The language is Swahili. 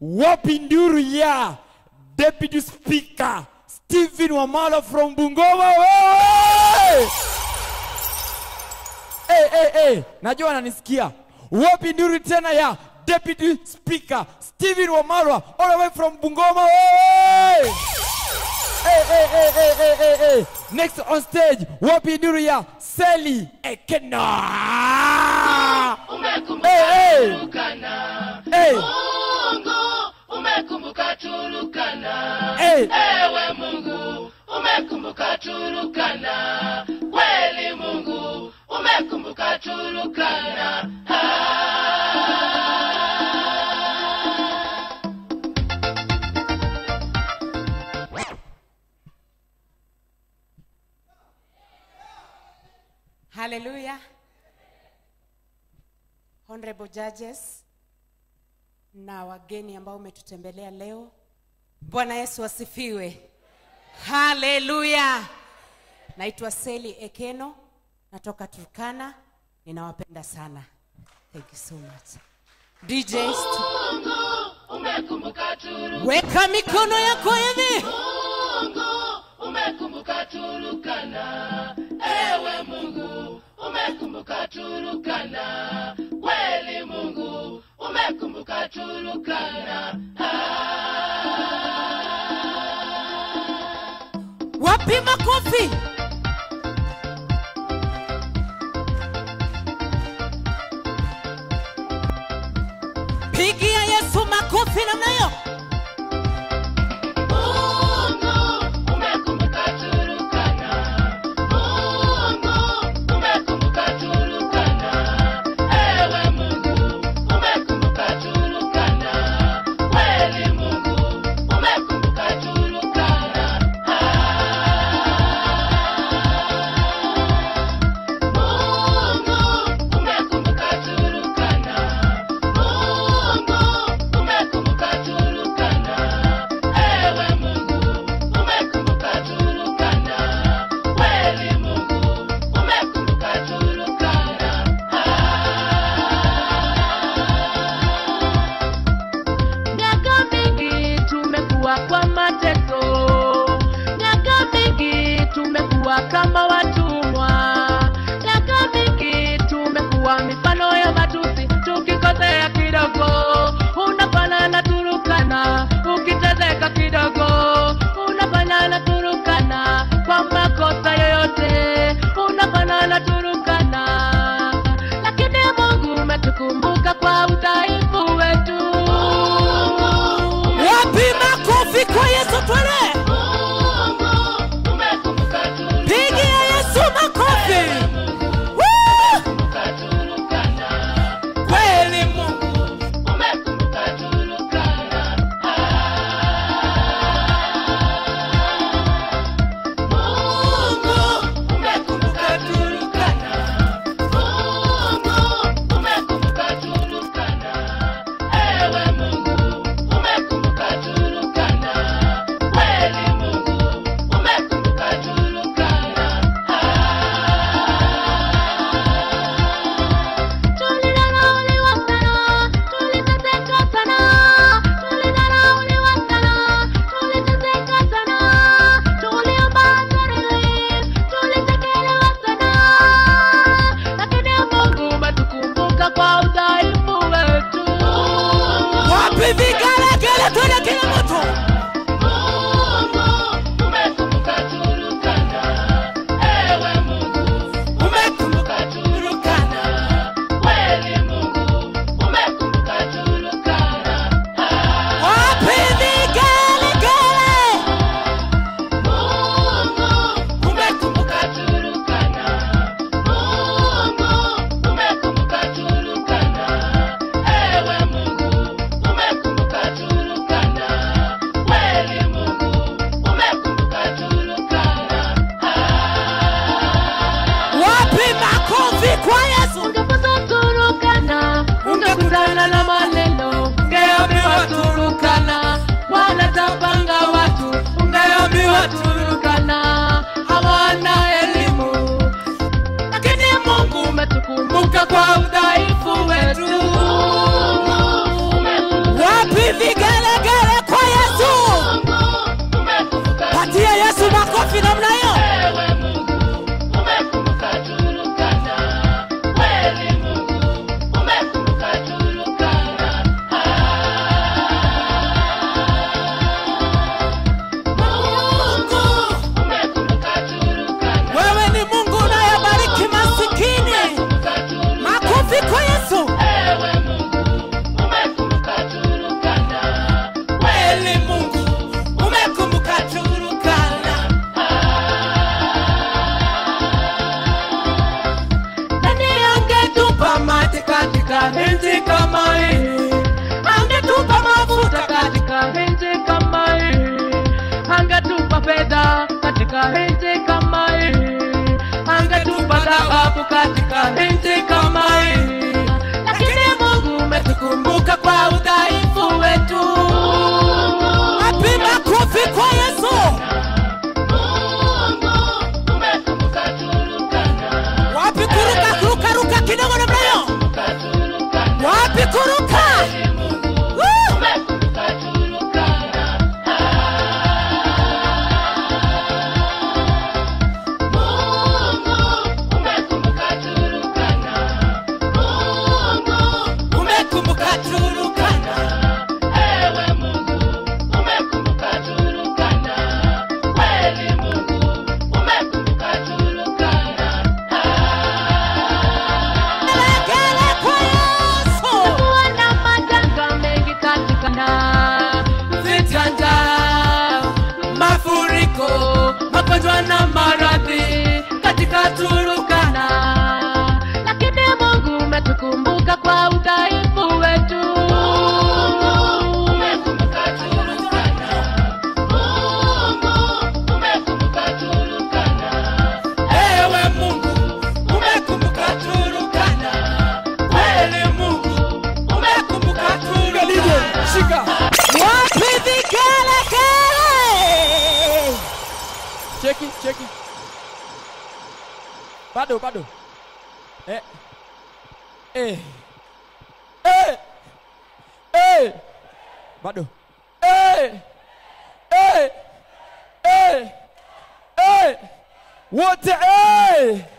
wapi nduru ya deputy speaker Stephen Wamala from Bungoma wewe hey, hey, hey. najua ananisikia wapi nduru tena ya deputy speaker Stephen Wamalwa all the way from Bungoma wewe hey, hey, hey, hey, hey, hey, hey. next on stage wapi nduru ya Sally Ekena hey, hey. Hey. Mungu umekumbuka Turukana. Hey. Ewe Mungu umekumbuka Turukana. Kweli Mungu umekumbuka Turukana. Ah. Hallelujah. Honorable judges na wageni ambao umetutembelea leo. Bwana Yesu asifiwe. Haleluya. Naitwa Seli Ekeno, natoka Turkana. Ninawapenda sana. Thank you so much. DJ, Mungu umekumbuka Turukana. weka mikono yako hivi. Mungu umekumbuka Turukana. Ewe Mungu umekumbuka Turukana. Kweli Mungu umekumbuka Turukana. Ah. Wapi makofi? Pigia Yesu makofi namna hiyo. Mungu umekumbuka Turukana. Mungu umekumbuka Turukana. Ewe Mungu umekumbuka Turukana. Kweli Mungu umekumbuka Turukana. Ah. Mungu umekumbuka Turukana. Mungu umekumbuka Turukana. Ewe Mungu umekumbuka Turukana. Kweli Mungu umekumbuka Turukana. Miaka mingi tumekuwa kwa mateso, miaka mingi tumekuwa kama watumwa, miaka mingi tumekuwa mifano ya matusi, tukikosea kidogo unafanya na Turukana, ukitezeka kidogo unafanya na Turukana, kwa makosa yoyote unafanya na Turukana, lakini Mungu umetukumbuka kwa udhaifu wetu. Wapi makofi kwa Yesu twende? Pigia Yesu makofi. Woo! Kweli Mungu. Tulidharauliwa sana, tuliteseka sana, tulidharauliwa sana, tuliteseka sana, tuliomba relief, tulitekelewa sana, lakini Mungu umetukumbuka kwa udhaifu wetu. Wapi vigelegele twende kila mtu. Mungu umekumbuka Turukana, ewe Mungu umekumbuka Turukana, kweli Mungu umekumbuka Turukana. Ah. Wapi vigelegele? Mungu umekumbuka Turukana. Mungu umekumbuka Turukana. Ewe Mungu umekumbuka Turukana. Kweli Mungu umekumbuka Turukana. Wapi makofi kwa Yesu? Ungefuza Turukana, ungekutana na maneno, ungeambiwa Turukana, wanatapanga watu, ungeambiwa Turukana, hawana elimu, lakini Mungu umetukumbuka kwa udhaifu wetu. Wapi vigelegele? kutupa dhahabu katika nchi kama hii, lakini Mungu umetukumbuka kwa udhaifu wetu. Wapi makofi kwa Yesu? Wapi kuruka kuruka ruka kidogo namna hiyo? Wapi kuruka? Woo! Umekumbuka Turukana. Legele kwa Yesu. Kuwa na majanga mengi katika na Vita, njaa, mafuriko, magonjwa na maradhi katika Turukana. lakini Mungu umetukumbuka kwa udhaifu wetu. Ewe Mungu, umekumbuka Turukana. Kweli Mungu, umekumbuka Turukana. Shika. Wapi vigelegele? Cheki, cheki. Bado, bado. Eh. Eh. Eh. Eh. Bado. Eh. Eh. Eh. Eh. Wote eh.